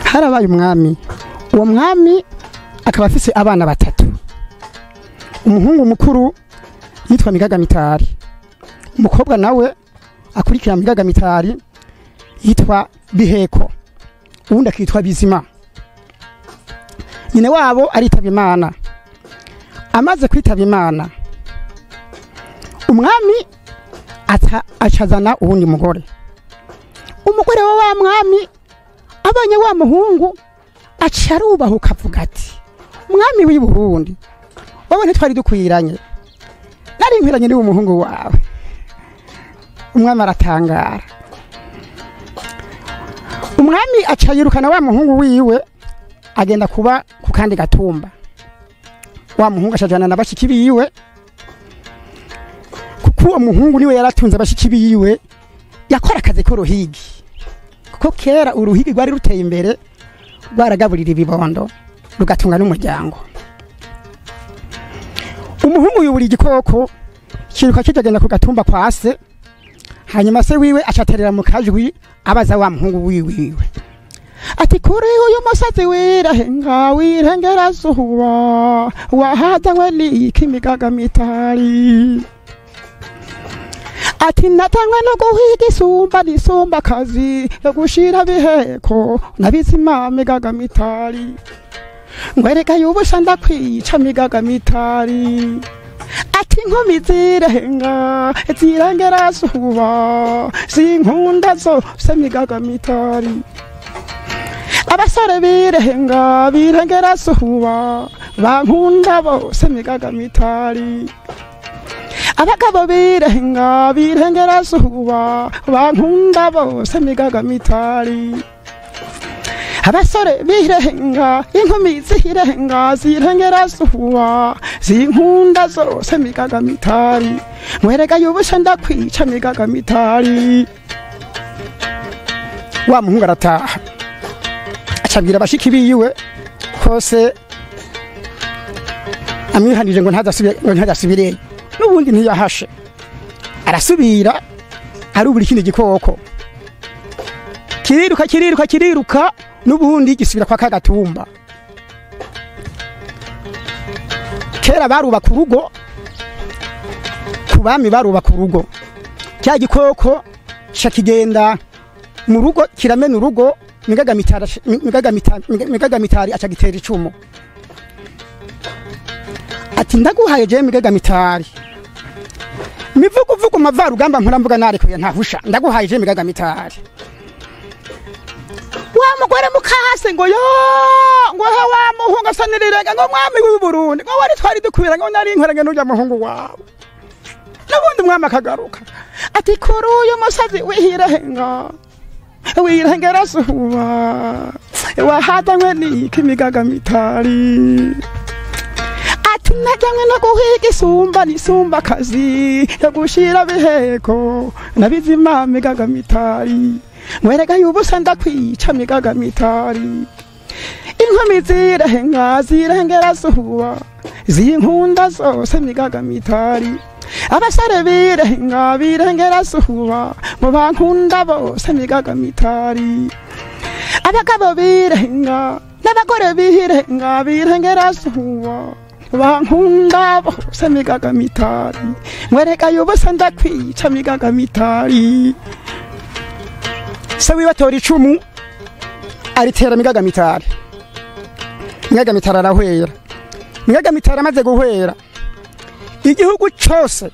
harabaye umwami uwo mwami akaba afise abana batatu umuhungu mukuru yitwa migagamitari umukobwa nawe akurikira migagamitari yitwa biheko uwundi akitwa bizima nyine wabo aritaba imana amaze kwitaba imana umwami aca acazana uwundi mugore umugore wa wa mwami abonye wa muhungu aca arubahuka avuga ati mwami w'i burundi wowe ntitwari dukwiranye nari nkwiranye niwe umuhungu wawe umwami aratangara umwami aca yirukana wa muhungu wiwe agenda kuba ku kandi gatumba wa muhungu acajana na bashiki biwe kuko uwo muhungu niwe yaratunze bashiki biwe yakora akazi k'uruhigi kuko kera uruhigi rwari ruteye imbere rwaragaburira ibibondo rugatunga n'umuryango umuhungu yubura igikoko kiruka kijagenda ku gatumba kwa se hanyuma se wiwe acaterera mu kajwi abaza wa muhungu wiwiwe ati kuri uyu musazi wirahenga wirengerazuba wahazanywe n'iki imigagamitari ati natanywe no guhiga isumba n'isumba kazi yo gushira biheko nabizima migagamitari ngwereka yubusha ndakwica migagamitari ati inkumi zirenga zirengerazuba zinkunda zose migagamitari abasore birenga birengerazuba bankunda bose migagamitari abagabo birenga birengerazuba bankunda bose migagamitari abasore birenga inkumi zirenga zirengerazuba zinkunda zose migagamitari mwereka yubusha ndakwica migagamitari wa muhungu arataha acabwira bashiki biwe kose amwihanije ngo ntazasubire ngo ntazasubireyo n'ubundi ntiyahashe arasubira arubura ikindi gikoko kiriruka kiriruka kiriruka n'ubundi gisubira kwa kagatumba kera barubaka urugo ku bami barubaka urugo cya gikoko kigenda mu rugo kiramena urugo migagamitari aca gitera icumu ati ndaguhaye jewe migagamitari mivuguvugu mavarugamba mpuramvuga narekuye ntahusha ndaguhaye jewe migagamitari wa mugore mukase ngo yo ngo he wa muhungu asa n'irirenge ngo mwami w'i Burundi ngo wari twari dukwira ngo nari inkoranye n'urya muhungu wawe n'ubundi umwami akagaruka ati kuri uyu musazi wihirenga wirengerazuba wahadanywe n'iki migagamitari ati najyanywe no guhiga isumba n'isumba kazi yo gushira biheko nabizima migagamitari mwereka yubusa ndakwica migagamitari inkumi zirenga zirengerazuba zinkunda zose migagamitari abasore birenga birengerazuba mu bankunda bose migagamitari abagabo birenga n'abagore birenga birengerazuba bankunda bose migagamitari mwereka yubusa ndakwica migagamitari se wibatora icumu aritera migagamitari migagamitari arahwera migagamitari amaze guhwera igihugu cyose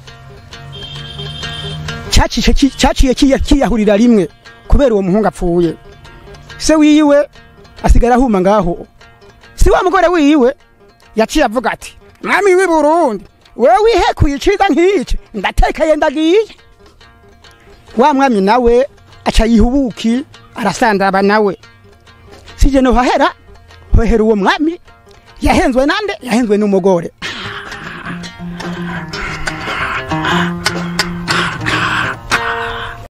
cyaciye kiyahurira rimwe kubera uwo muhungu apfuye se wiwe asigara ahuma ngaho si wa mugore wiwe yaciye avuga ati mwami w'i burundi wewe wihekuye iciza nk'iki ndatekeye ndagiye wa mwami nawe aca yihubuki arasandaba nawe sije no hahera hohera uwo mwami yahenzwe nande yahenzwe n'umugore